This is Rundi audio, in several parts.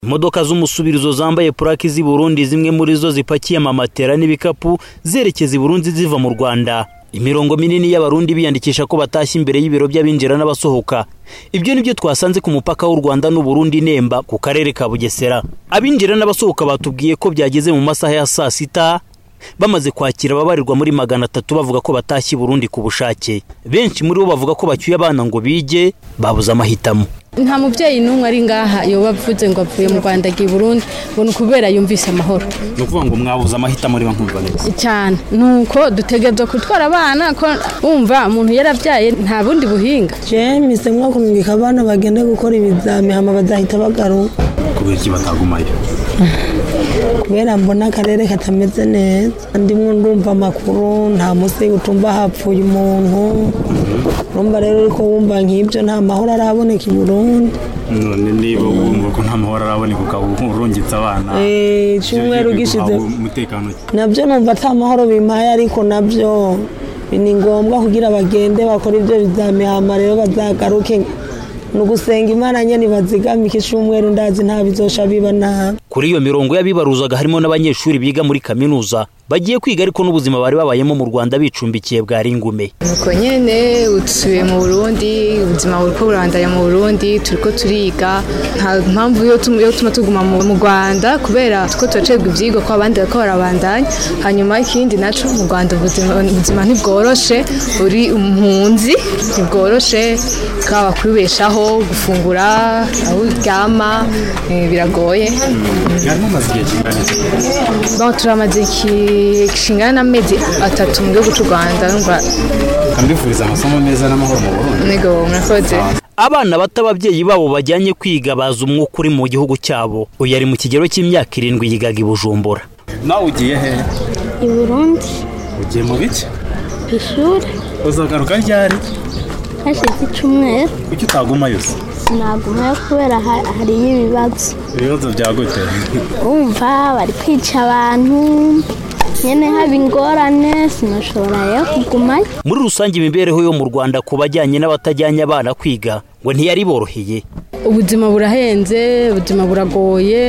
imodoka z'umusubirizo zambaye purake z'i burundi zimwe muri zo zipakiye amamatera n'ibikapu zerekeza i burundi ziva mu rwanda imirongo minini y'abarundi biyandikisha ko batashye imbere y'ibiro by'abinjira n'abasohoka ibyo ni byo twasanze ku mupaka w'u rwanda n'uburundi nemba ku karere ka bugesera abinjira n'abasohoka batubwiye ko byageze mu masaha ya saa sita bamaze kwakira ababarirwa muri magana atatu bavuga ko batashye i burundi ku bushake benshi muri bo bavuga ko bacyuye abana ngo bige babuze amahitamo nta mubyeyi n'umwe ari ngaha yoba avuze ngo avuye mu rwanda agiye i burundi ngo ni ukubera yumvise amahoro ni ukuvuga ngo mwabuze amahitamo niba nkumva neza cyane ni uko dutegerezwa gutwara abana ko wumva umuntu yarabyaye nta bundi buhinga jemise mwo kumwika abana bagende gukora ibizami hama bazahita bagaruka kubera iki batagumayo kubera mbona akarere katameze neza ndimwo ndumva amakuru nta munsi utumva hapfuye umuntu urumva rero uriko wumva nk'ibyo nta mahoro araboneka i burundi none niba wumva ko nta mahoro araboneka ukaba urungitse abana Eh, icyumweru gishize umutekano nabyo numva ata mahoro bimpaye ariko nabyo ni ngombwa kugira bagende bakora ibyo bizami hama rero bazagaruke ni ugusenga imana nyine bazigamike icyumweru ndazi nta bizosha biba nabi kuri iyo mirongo y'abibaruzaga harimo n'abanyeshuri biga muri kaminuza bagiye kwiga ariko n'ubuzima bari babayemo mu rwanda bicumbikiye bwari ingume nuko nyine dusubiye mu burundi ubuzima buri ko burandanya mu burundi turi ko turiga nta mpamvu yo tum- yo tuma tuguma mu mu rwanda kubera two turacibwa ibyigwa ko abandi bariko barabandanya hanyuma ikindi naco mu rwanda ubuzima ubuzima ntibworoshe uri impunzi ntibworoshe bwaba kwibeshaho gufungura aho uryama eh, biragoye harimo amaze igihe kingana Bon, turamaze iki- kingana n'amezi atatu mu gihugu cy'u rwanda numva kambifuriza amasomo meza n'amahoro mu burundi nego murakoze abana bato ababyeyi babo bajyanye kwiga bazi umwuka uri mu gihugu cyabo uyu ari mu kigero cy'imyaka irindwi yigaga i bujumbura nawe ugiye he i burundi ugiye mu biki ku ishuri uzagaruka ryari hashize icumweru kuki utagumayo se sinagumayo kubera ha- hariyo ibibazo ibibazo bya gute wumva bari kwica abantu nyine haba ingorane sinashobora rero kugumayo muri rusange imibereho yo mu rwanda ku bajyanye n'abatajyanye abana kwiga ngo ntiyari boroheye ubuzima burahenze ubuzima buragoye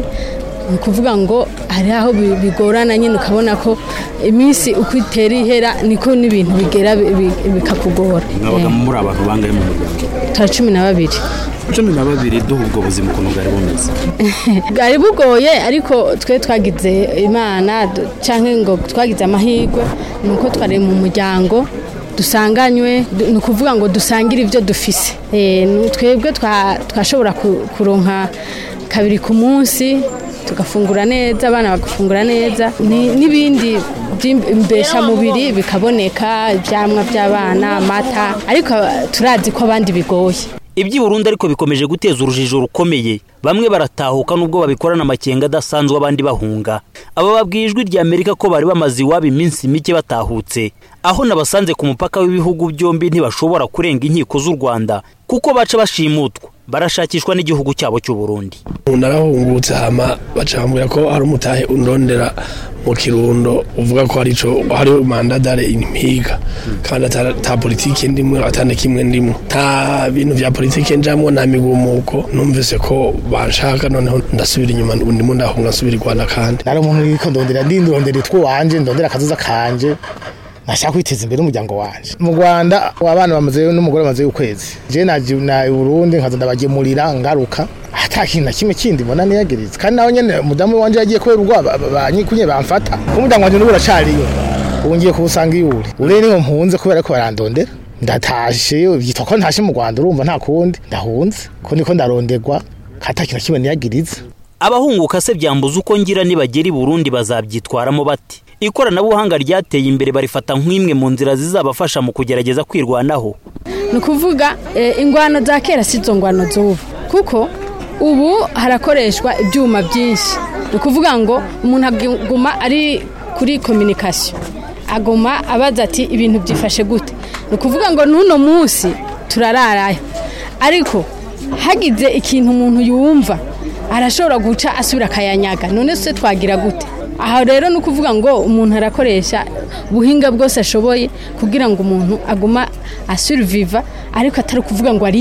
ni ukuvuga ngo hari aho bi- bigorana nyine ukabona ko iminsi uko itera ihera niko n'ibintu bigera bi- bi- bikakugora mwabaga muri abantu bangahe mu muryango tara cumi na babiri cumi na babiri duha ubwo buzima ukuntu bwari bumeze bwari bugoye ariko twe twagize imana du- cyangwa ngo twagize amahirwe ni uko twari mu muryango dusanganywe du- ni ukuvuga ngo dusangire ibyo dufise Eh, ni- twebwe twa- twashobora ku- kuronka kabiri ku munsi tugafungura neza abana bagafungura neza Ni- n'ibindi by'imbeshamubiri bikaboneka ibyamwa by'abana amata ariko turazi ko abandi bigoye iby'i burundi ariko bikomeje guteza urujijo rukomeye bamwe baratahuka nubwo babikorana amakenga adasanzwe abandi bahunga aba babwiye ijwi rya amerika ko bari bamaze iwabo iminsi mike batahutse aho nabasanze ku mupaka w'ibihugu byombi ntibashobora kurenga inkiko z'u rwanda kuko baca bashimutwa barashakishwa n'igihugu cyabo cy'u burundi narahungutse hama bacambwira ko hari umutahe undondera mu kirundo uvuga ko hari ico hari mandadare impiga kandi ata ata politike ndimwe atane kimwe ndimwe nta bintu vya politike njamwo nta migumuko numvise ko banshaka noneho ndasubira inyuma ndimo ndahunga nsubira i Rwanda kandi nari umuntu uriko ndondera ndi ndondera itwo wanje ndondera akazoza kanje nashaka kwiteza imbere umuryango wanje mu Rwanda abana bamaze n'umugore bamaze ukwezi je naje na i Burundi nkaza ndabagemurira ngaruka ata kintu na kimwe kindi mbona niyagiritse kandi nawe nyene umudamu wanje yagiye kubera ubwoba banyikunye bamfata umuryango wanje n'ubu uracariyo ubu ngiye kuwusanga iwuri ure niho mpunze kubera ko barandondera ndatashe byitwa ko ntashe mu Rwanda urumva nta kundi ndahunze ko niko ndaronderwa ata kintu na kimwe niyagiritse abahunguka se byambuza uko ngira nibagera i burundi bazabyitwaramo bati ikoranabuhanga ryateye imbere barifata nk'imwe mu nzira zizabafasha mu kugerageza kwirwanaho ni ukuvuga eh, ingwano za kera si zo ngwano z'ubu kuko ubu harakoreshwa ibyuma byinshi ni ukuvuga ngo umuntu aguma ari kuri kominikasiyo aguma abaza ati ibintu byifashe gute ni ukuvuga ngo n'uno munsi turararayo ariko hagize ikintu umuntu yumva arashobora guca asubira akayanyaga none se twagira gute aha rero ni ukuvuga ngo umuntu arakoresha ubuhinga bwose ashoboye kugira ngo umuntu aguma asuriviva ariko atari ukuvuga ngo ariho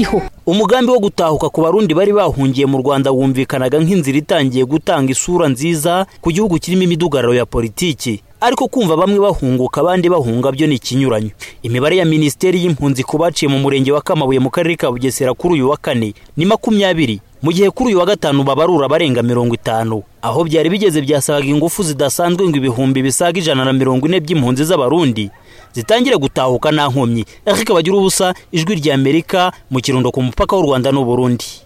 umugambi wo gutahuka ku barundi bari bahungiye mu rwanda wumvikanaga nk'inzira itangiye gutanga isura nziza ku gihugu kirimo imidugararo ya politiki ariko kumva bamwe bahunguka abandi bahunga byo ni ikinyuranyo imibare ya minisiteri y'impunzi ku baciye mu murenge wa kamabuye mu karere ka bugesera kuri uyu wa kane ni makumyabiri mu gihe kuri uyu wa gatanu babarura barenga mirongo itanu aho byari bigeze byasabaga ingufu zidasanzwe ngo ibihumbi bisaga ijana na mirongo ine by'impunzi z'abarundi zitangire gutahuka nta nkomyi ariko bagira ubusa ijwi ry'amerika mu kirundo ku mupaka w'u rwanda n'uburundi